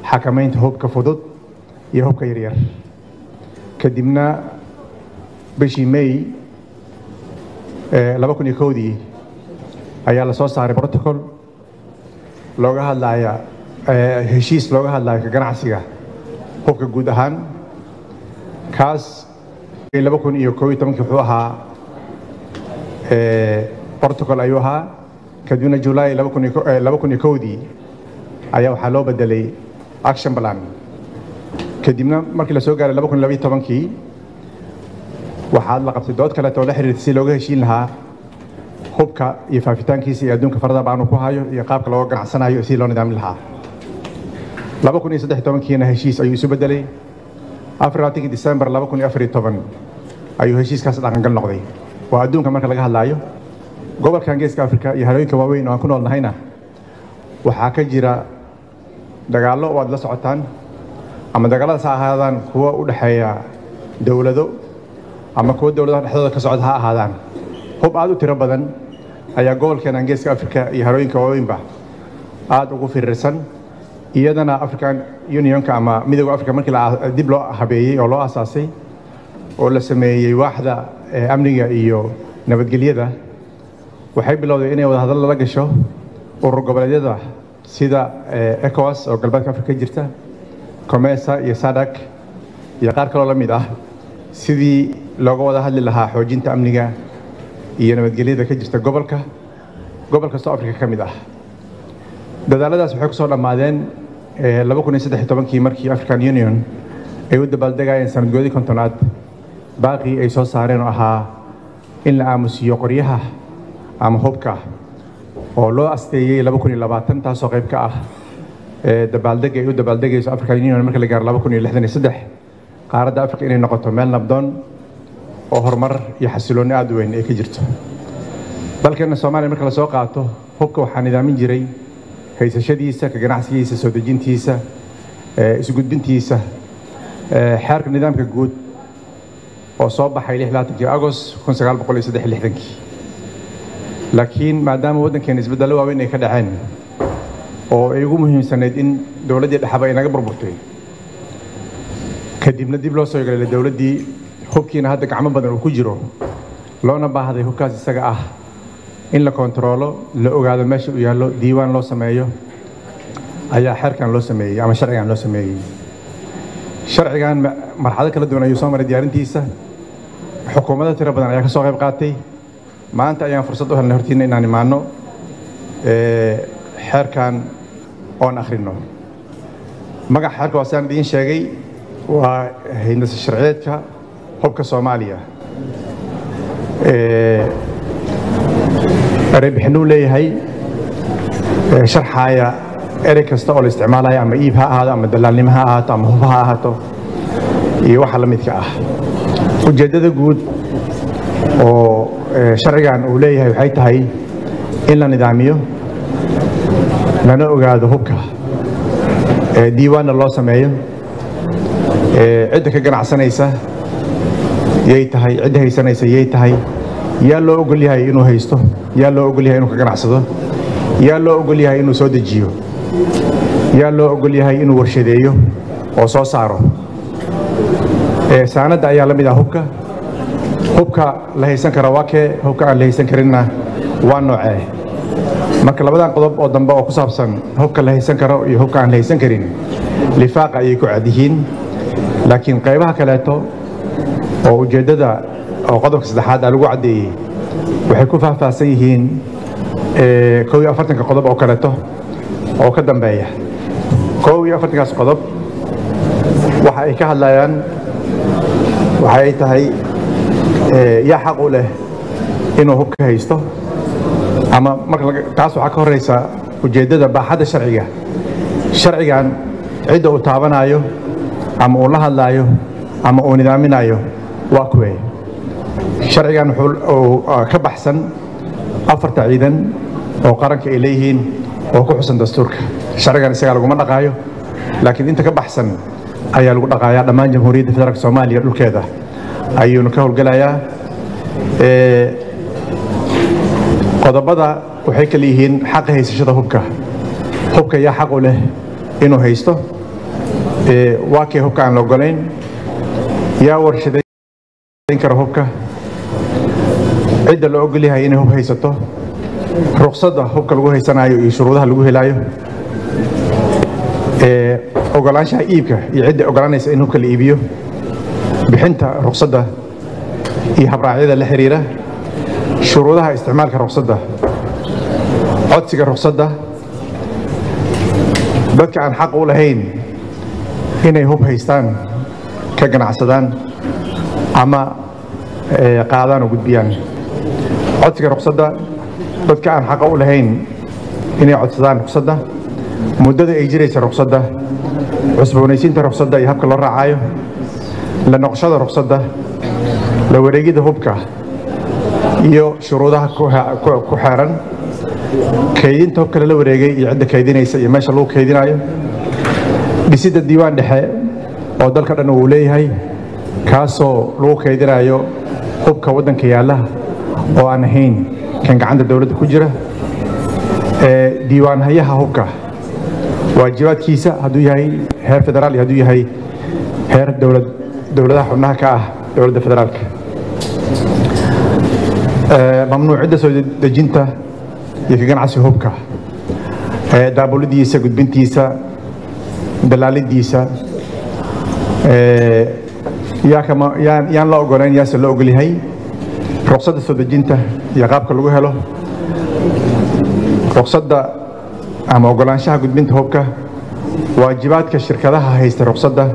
xakamaynta hubka fudud iyo hubka yaryar kadibna bishii may laba kun iyo kowdii ayaa la soo saaray protocol looga hadlaya heshiis looga hadlayo ka ganacsiga hubka guud ahaan kaas laba kun iyo koob iyo tobankii wuxuu ahaa protocol ayuu ahaa kadibna july laba kun iyo kowdii ayaa waxaa loo bedelay action plan kadibna markii la soo gaaray laba kun labaiyo tobankii waxaad la qabtay dood kaleeto oo la xiriirtay si looga heshiin lahaa hubka iyo faafitaankiisa iyo adduunka farada baanu ku hayo iyo qaabka looga ganacsanayo si loo nidaamin lahaa laba kun iyo saddex tobankiina heshiis ayuu isu bedelay afar labaatankii december laba kun iyo afar iyo toban ayuu heshiiskaas dhaqangal noqday waa adduunka marka laga hadlaayo gobolkan geeska afrika iyo halooyinka waaweyn oo aan ku nool nahayna waxaa ka jira dagaallo oo aad la socotaan ama dagaalladaas ha ahaadaan kuwa u dhexeeya dowlado ama kuwa dowladaha dhexdooda ka socda ha ahaadaan hub aad u tiro badan ayaa gobolkeenan geeska afrika iyo halooyinka waaweynba aad ugu firirsan iyadana african unionka ama midooda africa markii dib loo habeeyey oo loo asaasay oo la sameeyey waaxda amniga iyo nabadgelyada waxay bilowday inay wada hadal lala gasho urur goboleedyada sida ecowas oo galbeedka afrika ka jirta comesa iyo sadak iyo qaar kaloo la mid ah sidii looga wada hadli lahaa xoojinta amniga iyo nabadgelyada ka jirta gobolka gobol kastoo afrika ka mid ah dadaaladaas waxay kusoo dhammaadeen laba kun iyo saddex iyo tobankii markii african union ay u dabaaldegayeen sanadgoodii kontonaad baaqii ay soo saareen oo ahaa in la aamusiiyo qoryaha ama hubka oo loo asteeyey laba kun iyo labaatan taasoo qayb ka ah dabaaldega ay u dabaaldegayso african union marka la gaaro laba kun iyo lixdan iyo saddex qaaradda africa inay noqoto meel nabdoon oo horumar iyo xasiloonni aada u weyn ay ka jirto dalkeenna soomaaliya marka lasoo qaato hubka waxaa nidaamin jiray haysashadiisa ka ganacsigiisa soo dejintiisa isgudbintiisa xeerka nidaamka guud oo soo baxay lix labaatankii agost kun sagaal boqol iyo saddex iyo lixdankii laakiin maadaama waddankeena isbeddello waaweyn ay ka dhaceen oo ay ugu muhiimsanayd in dowladdii dhexaba ay naga burburtay kadibna dib loo soo yegalay dowladdii hubkiina hadda gacmo badan uu ku jiro loona baahday hubkaas isaga ah in la kontaroolo la ogaado meesha uu yaallo diiwaan loo sameeyo ayaa xeerkan loo sameeyey ama sharcigan loo sameeyey sharcigan marxalado kala duwan ayuu soo maray diyaarintiisa xukuumado tiro badan ayaa ka soo qayb qaatay maanta ayaan fursad u helnay hortiina inaan imaano xeerkan oon akhrino magaca xeerka waa sidaan idiin sheegay waa hindasa sharciyeedka hubka soomaaliya ereybixinuu leeyahay sharxaaya erey kasta oo la isticmaalaya ama iib ha ahaado ama dalaalnimo ha ahaato ama hub ha ahaato iyo waxa la midka ah ujeeddada guud oo sharcigan uu leeyahay waxay tahay in la nidaamiyo lana ogaado hubka diiwaanna loo sameeyo cidda ka ganacsanaysa yay tahay cidda haysanaysa yay tahay yaa loo ogol yahay inuu haysto yaa loo ogol yahay inuu ka ganacsado yaa loo ogol yahay inuu soo dejiyo yaa loo ogol yahay inuu warshadeeyo oo soo saaro saanadda ayaa la mid ah hubka hubka la haysan kara waa kee hubka aan la haysan karinna waa noocee marka labadan qodob oo dambe oo ku saabsan hubka la haysan karo iyo hubka aan la haysan karin lifaaqa ayay ku cad yihiin laakiin qaybaha kaleeto oo ujeeddada oo qodobka saddexaad aa lagu caddeeyey waxay ku faahfaahsan yihiin kow iyo afartanka qodob oo kaleeto oo ka dambeeya kow iyo afartankaas qodob waxa ay ka hadlayaan waxa ay tahay yaa xaq u leh inuu hubka haysto ama marka taas waxaa ka horeysa ujeeddada baaxadda sharciga sharcigan cidda uu taabanayo ama uu la hadlaayo ama uu nidaaminayo waa kuwee sharcigan wuxuu ka baxsan afarta ciidan oo qaranka ay leeyihiin oo ku xusan dastuurka sharcigan isagaa laguma dhaqaayo laakiin inta ka baxsan ayaa lagu dhaqaayaa dhammaan jamhuuriyadda federaalk soomaaliya dhulkeeda ayuunu ka howlgelayaa qodobada waxay kala yihiin xaqa haysashada hubka hubka yaa xaq u leh inuu haysto waa kee hubka aan la ogolayn yaa warshadayn kara hubka cidda la ogol yahay inay hub haysato ruqsadda hubka lagu haysanayo iyo shuruudaha lagu helaayo ogolaanshaha iibka iyo cidda ogolaanaysa in hubka la iibiyo bixinta ruqsadda iyo habraacyada la xiriira shuruudaha isticmaalka ruqsadda codsiga ruqsadda dadka aan xaq u lahayn inay hub haystaan ka ganacsadaan ama qaadaan oo gudbiyaan codsiga ruqsadda dadka aan xaqa u lahayn inay codsadaan ruqsadda muddada ay jiraysa ruqsadda cusboonaysiinta ruqsadda iyo habka loo raacayo la noqoshada ruqsadda la wareegida hubka iyo shuruudaha ku xeeran kaydinta hubka lala wareegay iyo cidda kaydinaysa iyo meesha lagu kaydinayo dhisidda diiwaan dhexe oo dalka dhan uu leeyahay kaasoo lagu kaydinayo hubka waddanka yaalla oo aan ahayn kan gacanta dowladda ku jira diiwaanhayaha hubka waajibaadkiisa hadduu yahay heer federaal iyo hadduu yahay heer dowlad dowladaha xubnaha ka ah dowladda federaalka mamnuucidda soo dejinta iyo ka ganacsiga hubka daabulidiisa gudbintiisa dalaalidiisa yaan la ogolayn yaase la ogol yahay ruqsadda soo dejinta iyo qaabka lagu helo ruqsadda ama ogolaanshaha gudbinta hubka waajibaadka shirkadaha haysta ruqsadda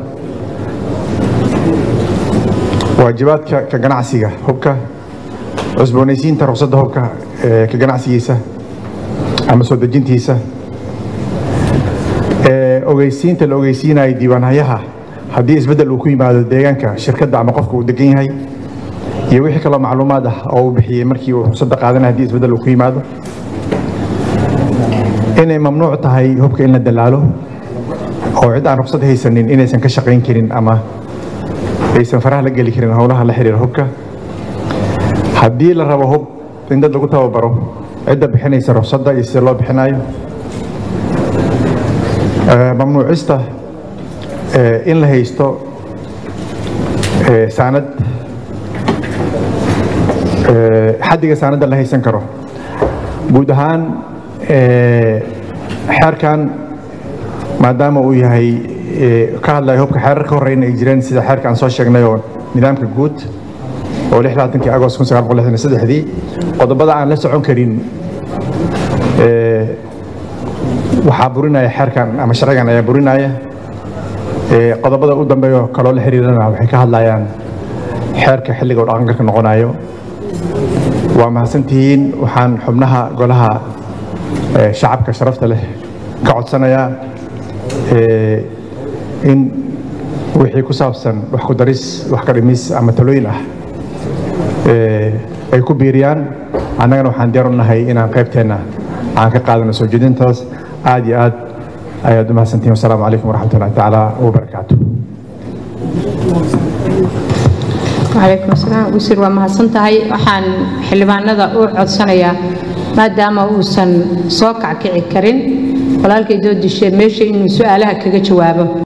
waajibaadka ka ganacsiga hubka cusboonaysiinta ruqsadda hubka ka ganacsigiisa ama soo dejintiisa ogeysiinta la ogeysiinayo diiwaanhayaha haddii isbeddel uu ku yimaado deegaanka shirkadda ama qofka uu degan yahay iyo wixii kaloo macluumaad ah oo uu bixiyey markii uu ruqsadda qaadanaya hadii isbeddel uu ku yimaado inay mamnuuc tahay hubka in la dalaalo oo cid aan ruqsad haysanin inaysan ka shaqayn karin ama aysan faraha la geli karin howlaha la xiriira hubka haddii la rabo hub in dad lagu tababaro cidda bixinaysa ruqsadda iyo sida loo bixinayo mamnuucista in la haysto saanad xaddiga saanadda la haysan karo guud ahaan xeerkan maadaama uu yahay ka hadlayo hubka xeerar ka horeyna ay jireen sida xeerka aan soo sheegnay oo nidaamka guud oo kii agost dii qodobada aan la socon karin waxaa burinaya xeerkan ama sharcigan ayaa burinaya qodobada u dambeeyo kaloo la xiriirana waxay ka hadlayaan xeerka xilliga u dhaqangalka noqonayo waa mahadsantihiin waxaan xubnaha golaha shacabka sharafta leh ka codsanayaa in wixii ku saabsan wax ku daris wax ka dhimis ama talooyin ah ay ku biiriyaan annagana waxaan diyaar u nahay inaan qaybteenna aan ka qaadano soo jeedintaas aad iyo aad ayaad u mahadsantihin wasalaamu calaykum waraxmat ullahi tacaala wabarakaatu calaykum asalaam wasiir waa mahadsan tahay waxaan xildhibaanada u codsanayaa maadaama uusan soo kackici karin walaalkay doodishe meesha inuu su-aalaha kaga jawaabo